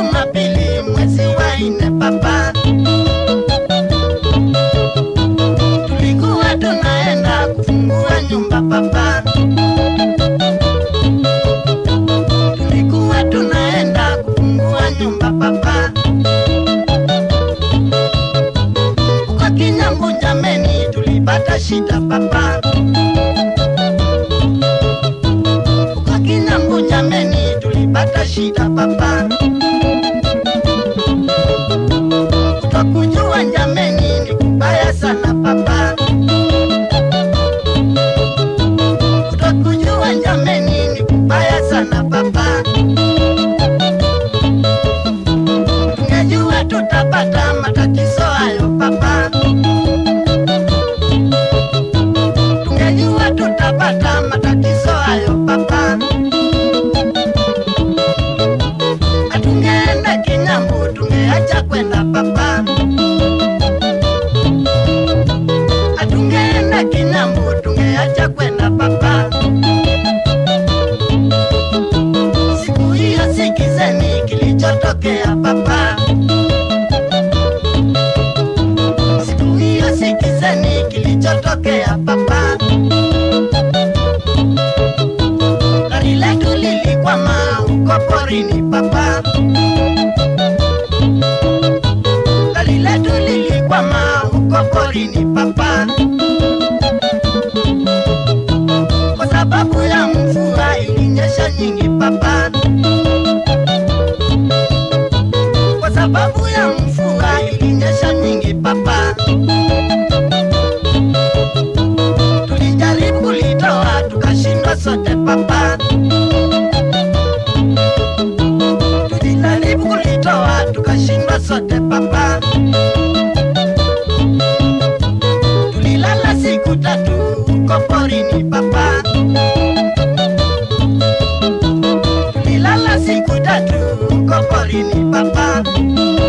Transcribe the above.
Jumapili mwezi wa nne papa, tulikuwa tunaenda kufungua nyumba papa, tulikuwa tunaenda kufungua nyumba papa. Uko Kinyambu jameni, tulipata shida papa. Uko Kinyambu jameni, tulipata shida papa. Kutokujua jameni ni kubaya sana papa. Kutokujua jameni ni kubaya sana papa. Tungejua tutapata matatizo hayo papa. Tungejua tutapata matatizo hayo papa. Hatungeenda Kinyambu, tungeacha kwenda papa. Hatungeenda Kinyambu, tungeacha kwenda papa. Siku hiyo sikizeni kilichotokea papa. Siku hiyo sikizeni kilichotokea papa. Gari letu lilikwama huko porini papa. Gari letu lilikwama huko porini papa. Kwa sababu ya mvua ilinyesha nyingi papa. Kwa sababu ya mvua ilinyesha nyingi papa. Tulijaribu kulitoa tukashindwa sote papa. Tulijaribu kulitoa tukashindwa sote papa. Tulilala siku tatu huko porini papa. Tulilala siku tatu huko porini papa.